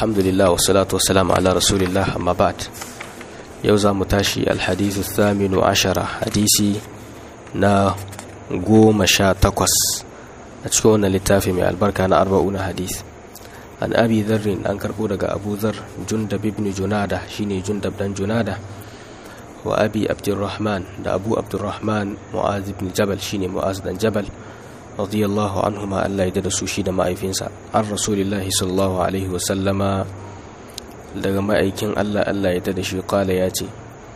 alhamdulillah wassalatu wassalamu ala rasulillah amma ba'd yau za mu tashi alhadithu thaminu ashara hadisi na goma sha takwas a cikin wannan littafi mai albarka na arba'una hadith an abi zarrin an karbo daga abu zar jundab ibn junada shine jundab dan junada wa abi abdurrahman da abu abdurrahman mu'az ibn jabal shine mu'az dan jabal radiyallahu anhuma Allah ya da su shi da ma'aifinsa an rasulillahi sallallahu alaihi wasallama daga ma'aikin Allah Allah ya da shi kala ya ce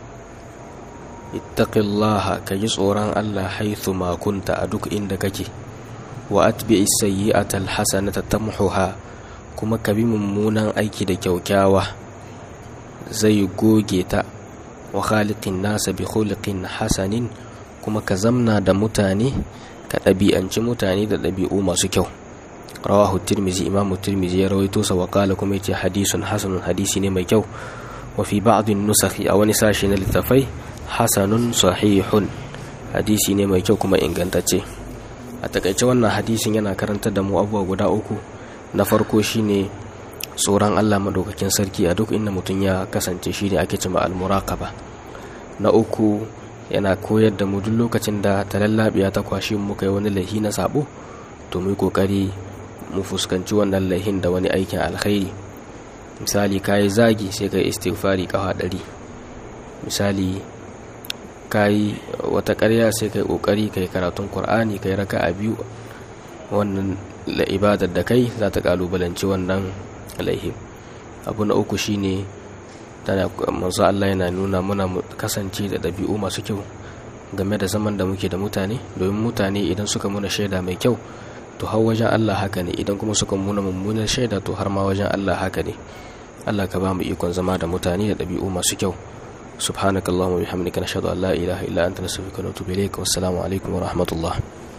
ittaqillaha ka yi tsoron Allah haithu ma kunta a duk inda kake wa atbi'is sayyi'ata alhasanata tamhuha kuma ka bi mummunan aiki da kyaukyawa zai goge ta wa khaliqin nasa bi khuliqin hasanin kuma ka zamna da mutane ka ɗabi'anci mutane da ɗabi'u masu kyau rawahu tirmizi imamu tirmizi ya rawaito sa wakala kuma yace hadisun hasanun hadisi ne mai kyau wa fi ba'dhin nusakhi a wani sashi na littafai hasanun sahihun hadisi ne mai kyau kuma ingantacce a takaice wannan hadisin yana karantar da mu abubuwa guda uku na farko shine tsoron Allah madaukakin sarki a duk inda mutum ya kasance shi ne ake cima al-muraqaba na uku yana koyar da mu duk lokacin da talallabiya ta kwashi mu kai wani laihi na sabo to mu yi kokari mu fuskanci wannan laihin da wani aikin alkhairi misali kayi zagi sai kai istighfari kafa ɗari misali kayi wata ƙarya sai kai kokari kai karatun qur'ani kai raka'a biyu wannan ibadar da kai za ta kalubalanci wannan laihin abu na uku shine tana manzo Allah yana nuna muna kasance da ɗabi'u masu kyau game da zaman da muke da mutane domin mutane idan suka muna shaida mai kyau to har wajen Allah haka ne idan kuma suka muna mummunar shaida to har ma wajen Allah haka ne Allah ka ba mu ikon zama da mutane da ɗabi'u masu kyau subhanakallahumma bihamdika nashhadu an la ilaha illa anta nastaghfiruka wa natubu ilayk wassalamu alaikum wa rahmatullah